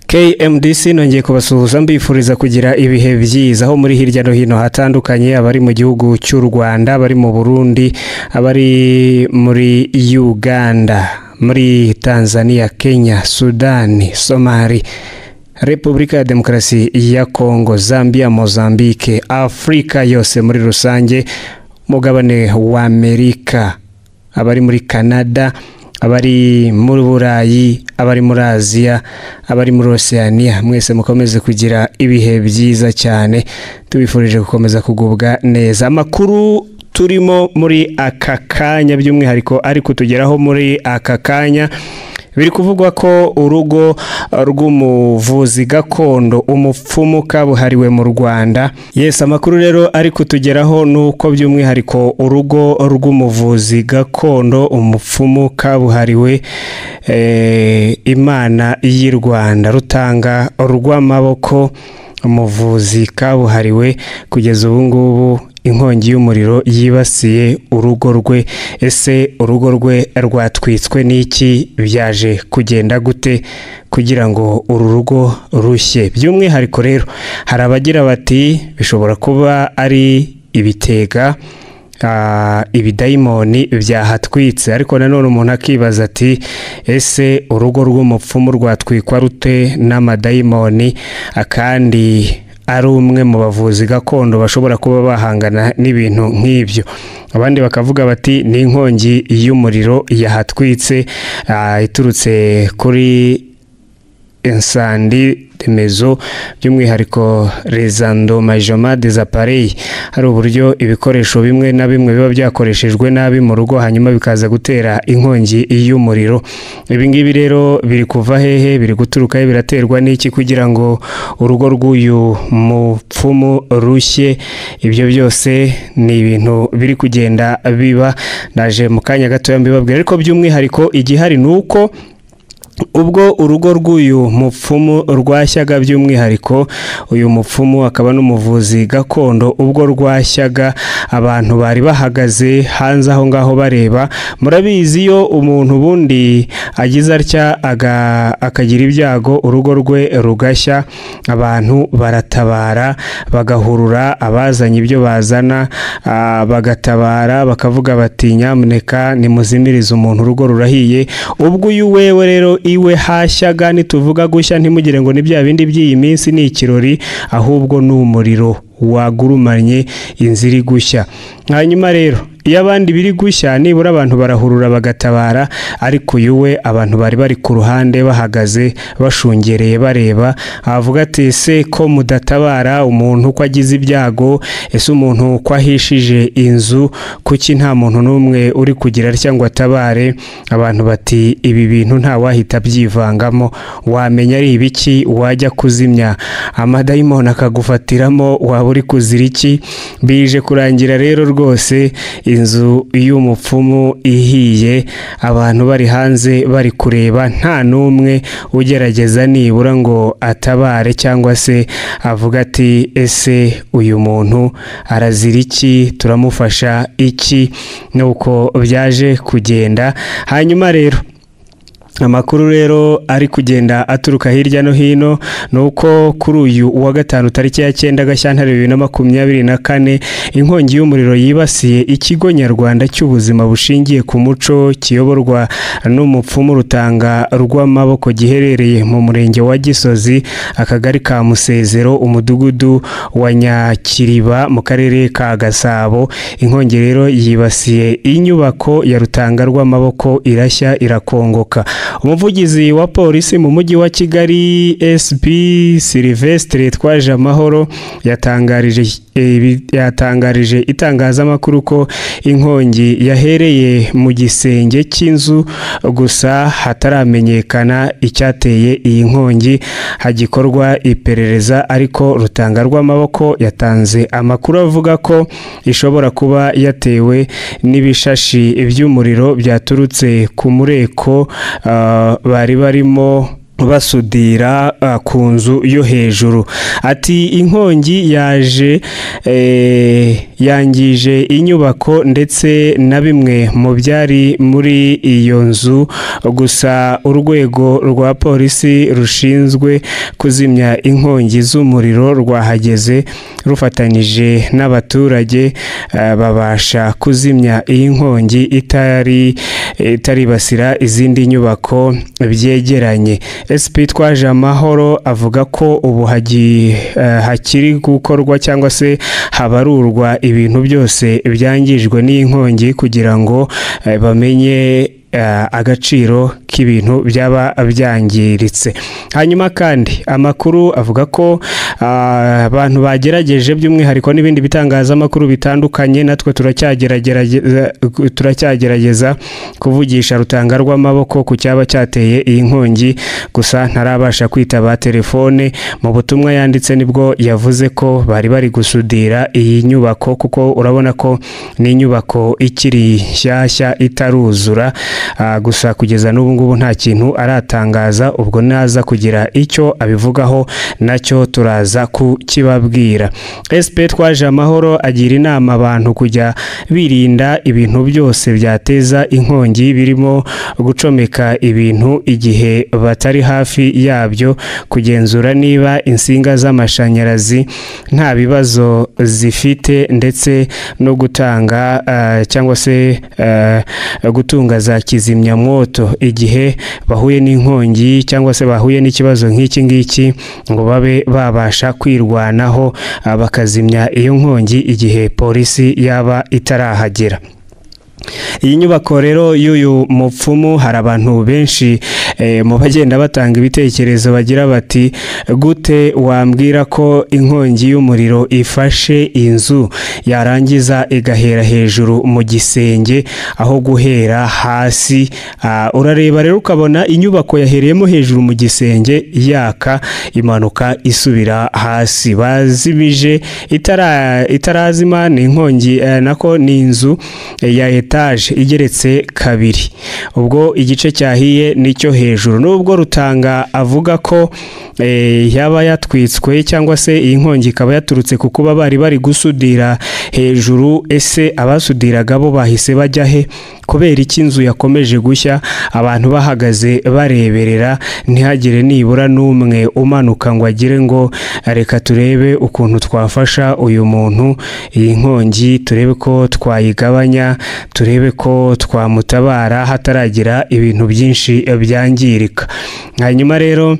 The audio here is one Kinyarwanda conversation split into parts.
KMDC nongeye kubasuhuza mbifuriza kugira ibihe byiza aho muri hirya no hino hatandukanye abari mu gihugu cy'u Rwanda abari mu Burundi abari muri Uganda muri Tanzania Kenya Sudani Somali Repubulika ya Demokarasi ya Kongo Zambia Mozambique Afurika yose muri rusange mugabane wa Amerika abari muri Canada abari muri burayi abari muri aziya abari muri oceania mwese mukomeze kugira ibihe byiza cyane tubifurije gukomeza kugubwa neza amakuru turimo muri aka kanya by'umwihariko ari kutugeraho muri aka kanya biri kuvugwa ko urugo rw'umuvuzi gakondo umupfumu kabuhariwe mu rwanda yesi amakuru rero ari kutugeraho ni uko by'umwihariko urugo rw'umuvuzi gakondo umupfumu kabuhariwe imana y'i rwanda rutanga urw'amaboko umuvuzi kabuhariwe kugeza ubu ngubu inkongi y'umuriro yibasiye urugo rwe ese urugo rwe rwatwitswe n'iki byaje kugenda gute kugira ngo uru rugo rushye by'umwihariko rero hari abagira bati bishobora kuba ari ibitega ibidayimoni byahatwitse ariko nanone umuntu akibaza ati ese urugo rw'umupfumu rwatwikwa rute n'amadayimoni akandi ari umwe mu bavuzi gakondo bashobora kuba bahangana n'ibintu nk'ibyo abandi bakavuga bati ni inkongi y'umuriro yahatwitse iturutse kuri insandi remezo by'umwihariko rezandomajoma dezapareyi hari uburyo ibikoresho bimwe na bimwe biba byakoreshejwe nabi mu rugo hanyuma bikaza gutera inkongi y'umuriro ibi ngibi rero biri kuva hehe biri guturukaho biraterwa n'iki kugira ngo urugo rw'uyu mupfumu rushye ibyo byose ni ibintu biri kugenda biba naje mu kanya gatoya mbibabwira ariko by'umwihariko igihari ni uko ubwo urugo rw'uyu mupfumu rwashyaga by'umwihariko uyu mupfumu akaba n'umuvuzi gakondo ubwo rwashyaga abantu bari bahagaze hanze aho ngaho bareba murabizi iyo umuntu ubundi agize atya akagira ibyago urugo rwe rugashya abantu baratabara bagahurura abazanye ibyo bazana bagatabara bakavuga bati nyamuneka nimuzimirize umuntu urugo rurahiye ubwo uyu wewe rero iwe hashyaga nituvuga gushya ntimugire ngo ni bya bindi by'iyi minsi ni ikirori ahubwo ni umuriro wagurumanye inzira iri gushya hanyuma rero iyo abandi biri gushya nibura abantu barahurura bagatabara ariko uyu we abantu bari bari ku ruhande bahagaze bashungereye bareba avuga ati ese ko mudatabara umuntu ko agize ibyago ese umuntu ko ahishije inzu kuki nta muntu n'umwe uri kugira cyangwa atabare abantu bati ibi bintu nta wahita abyivangamo wamenya ari ibiki wajya kuzimya amadayimoni akagufatiramo waba uri kuzira iki bije kurangira rero rwose inzu y'umupfumu ihiye abantu bari hanze bari kureba nta n'umwe ugerageza nibura ngo atabare cyangwa se avuga ati ese uyu muntu arazira iki turamufasha iki nuko byaje kugenda hanyuma rero amakuru rero ari kugenda aturuka hirya no hino ni uko kuri uyu wa gatanu tariki ya cyenda gashyantare bibiri na makumyabiri na kane inkongi y'umuriro yibasiye ikigo nyarwanda cy'ubuzima bushingiye ku muco kiyoborwa n'umupfumu rutanga rw'amaboko giherereye mu murenge wa gisozi akagari ka musezero umudugudu wa nyakiriba mu karere ka gasabo inkongi rero yibasiye inyubako ya rutanga rw'amaboko irashya irakongoka umuvugizi wa polisi mu mujyi wa kigali sb silvestre twaje amahoro yatangarije yatangarije itangazamakuru ko inkongi yahereye mu gisenge cy'inzu gusa hataramenyekana icyateye iyi nkongi hagikorwa iperereza ariko rutanga rw'amaboko yatanze amakuru avuga ko ishobora kuba yatewe n'ibishashi by'umuriro byaturutse ku mureko bari barimo basudira ku nzu yo hejuru ati inkongi yaje yangije inyubako ndetse na bimwe mu byari muri iyo nzu gusa urwego rwa polisi rushinzwe kuzimya inkongi z'umuriro rwahageze rufatanyije n'abaturage eh, babasha kuzimya iyi nkongi itari itaribasira izindi nyubako byegeranye SP twaje amahoro avuga ko ubu hagi- eh, hakiri gukorwa cyangwa se habarurwa ibintu byose byangijwe n'iyi nkongi kugira ngo eh, bamenye eh, agaciro k'ibintu byaba byangiritse hanyuma kandi amakuru avuga ko ah, abantu bagerageje by'umwihariko n'ibindi bitangazamakuru bitandukanye natwe turacyagerageza turacyagerageza kuvugisha rutanga rw'amaboko ku cyaba cyateye iyi nkongi gusa ntarabasha kwitaba telefone mu butumwa yanditse nibwo yavuze ko bari bari gusudira iyi nyubako kuko urabona ko ni inyubako ikiri nshyashya itaruzura Ah, gusa kugeza n'ubu ngubu nta kintu aratangaza ubwo naza kugira icyo abivugaho nacyo turaza kukibabwira SP twaje amahoro agira inama abantu kujya birinda ibintu byose byateza inkongi birimo gucomeka ibintu igihe batari hafi yabyo kugenzura niba insinga z'amashanyarazi nta bibazo zifite ndetse no gutanga ah, cyangwa se ah, gutunga za kizimyamwoto igihe bahuye n'inkongi cyangwa se bahuye n'ikibazo nk'iki ngiki ngo babe babasha kwirwanaho ah, bakazimya iyo nkongi igihe polisi yaba itarahagera iyi nyubako rero y'uyu mupfumu hari abantu benshi eh, mu bagenda batanga ibitekerezo bagira bati gute wambwira ko inkongi y'umuriro ifashe inzu yarangiza igahera hejuru mu gisenge aho guhera hasi Ah, urareba rero ukabona inyubako yahereyemo hejuru mu gisenge yaka imanuka isubira hasi bazimije itara itarazima ni inkongi eh, nako ni inzu eh, ya etaje igeretse kabiri ubwo igice cyahiye nicyo hejuru nubwo rutanga avuga ko eh, yaba yatwitswe cyangwa se iyi nkongi ikaba yaturutse ku kuba bari bari gusudira hejuru ese abasudiraga bo bahise bajya he kubera iki inzu yakomeje gushya abantu bahagaze bareberera ntihagire nibura n'umwe umanuka ngo agire ngo reka turebe ukuntu twafasha uyu muntu iyi nkongi turebe ko twayigabanya turebe ko twamutabara hataragira ibintu byinshi byangirika hanyuma rero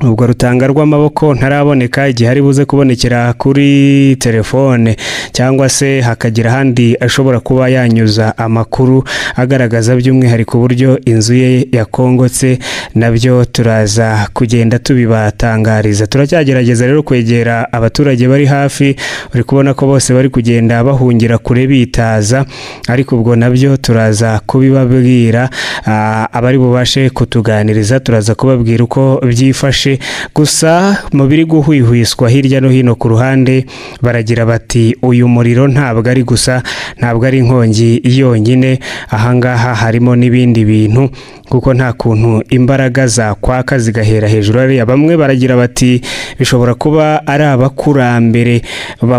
ubwo rutanga rw'amaboko ntaraboneka igihe ari buze kubonekera kuri telefone cyangwa se hakagira ahandi ashobora kuba yanyuza amakuru agaragaza by'umwihariko uburyo inzu ye yakongotse nabyo turaza kugenda tubibatangariza turacyagerageza rero kwegera abaturage bari hafi uri kubona ko bose bari kugenda bahungira kure bitaza ariko ubwo nabyo turaza kubibabwira Ah, abari bubashe kutuganiriza turaza kubabwira uko byifashe gusa mu biri guhwihwiswa hirya no hino ku ruhande baragira bati uyu muriro ntabwo ari gusa ntabwo ari inkongi yonyine ahangaha harimo n'ibindi bintu kuko nta kuntu imbaraga zakwaka zigahera hejuru hariya bamwe baragira bati bishobora kuba ari abakurambere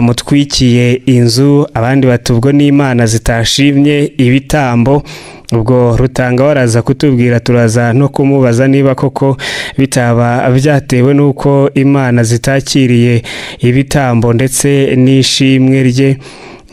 bamutwikiye inzu abandi bati ubwo n'imana zitashimye ibitambo ubwo rutanga waraza kutubwira turaza no kumubaza niba koko bitaba byatewe n'uko imana zitakiriye ibitambo ndetse n'ishimwe rye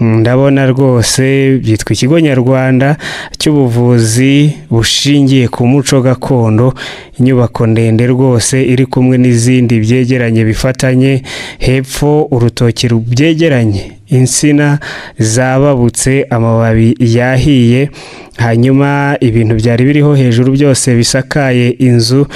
ndabona rwose byitwa ikigo nyarwanda cy'ubuvuzi bushingiye ku muco gakondo inyubako ndende rwose iri kumwe n'izindi byegeranye bifatanye hepfo urutoki byegeranye insina zababutse amababi yahiye hanyuma ibintu byari biriho hejuru byose bisakaye inzu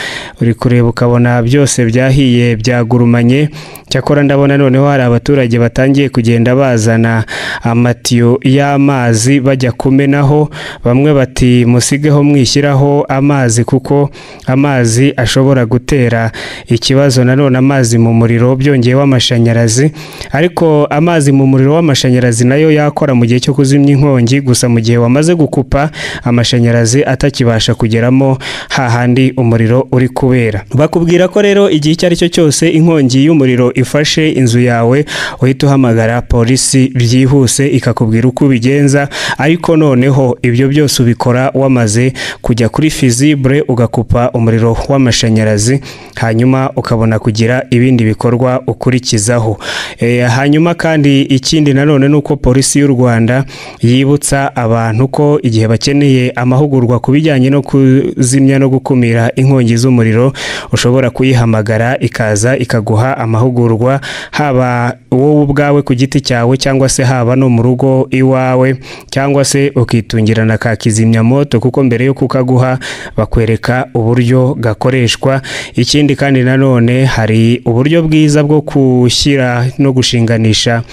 uri kureba ukabona byose byahiye byagurumanye cyakora ndabona noneho hari abaturage batangiye kugenda bazana amatiyo y'amazi bajya kumenaho bamwe bati musigeho mwishyiraho amazi kuko amazi ashobora gutera ikibazo nanone amazi mu muriro byongeyeho amashanyarazi ariko amazi mu muriro umuriro w'amashanyarazi nayo yakora mu gihe cyo kuzimya inkongi gusa mu gihe wamaze gukupa amashanyarazi atakibasha kugeramo hahandi umuriro uri kubera bakubwira ko rero igihe icyo ari cyo cyose inkongi y'umuriro ifashe inzu yawe uhita uhamagara polisi byihuse ikakubwira uko ubigenza ariko noneho ibyo byose ubikora wamaze kujya kuri fizibure ugakupa umuriro w'amashanyarazi hanyuma ukabona kugira ibindi bikorwa ukurikizaho Eh, hanyuma kandi ikindi nanone ni uko polisi y'u Rwanda yibutsa abantu ko igihe bakeneye amahugurwa ku bijyanye no kuzimya no gukumira inkongi z'umuriro ushobora kuyihamagara ikaza ikaguha amahugurwa haba wowe ubwawe ku giti cyawe cyangwa se haba no mu rugo iwawe cyangwa se ukitungira na ka kizimyamoto kuko mbere yo kukaguha bakwereka uburyo gakoreshwa ikindi kandi nanone hari uburyo bwiza bwo gushyira no gushinganisha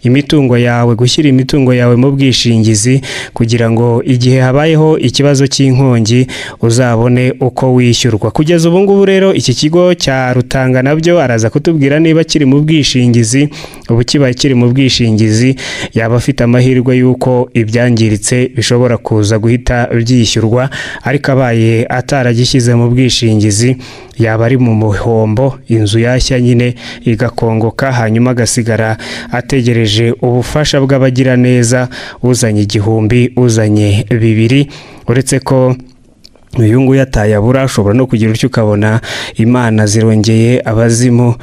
imitungo yawe gushyira imitungo yawe mu bwishingizi kugira ngo igihe habayeho ikibazo cy'inkongi uzabone uko wishyurwa kugeza ubu ngubu rero iki kigo cya rutanga nabyo araza kutubwira niba kiri mu bwishingizi ubu kibaye kiri mu bwishingizi yaba afite amahirwe y'uko ibyangiritse bishobora kuza guhita byishyurwa ariko abaye ataragishyize mu bwishingizi yaba ari mu muhombo inzu yashya nyine igakongoka hanyuma agasigara ategereje ubufasha bw'abagiraneza uzanye igihumbi uzanye bibiri uretse ko uyu nguyu atayabura ashobora no kugira utyo ukabona imana zirongeye abazimu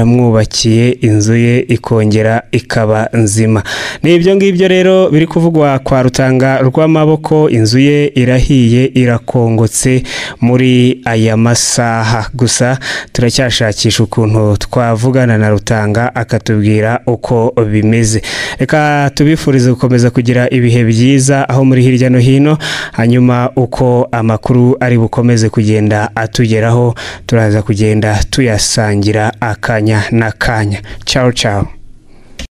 baramwubakiye inzu ye ikongera ikaba nzima ni ibyo ngibyo rero biri kuvugwa kwa rutanga rw'amaboko inzu ye irahiye irakongotse muri aya masaha gusa turacyashakisha ukuntu twavugana na rutanga akatubwira uko bimeze reka tubifurize gukomeza kugira ibihe byiza aho muri hirya no hino hanyuma uko amakuru ari bukomeze kugenda atugeraho turaza kugenda tuyasangira akanya n'akanya cyawe cyawe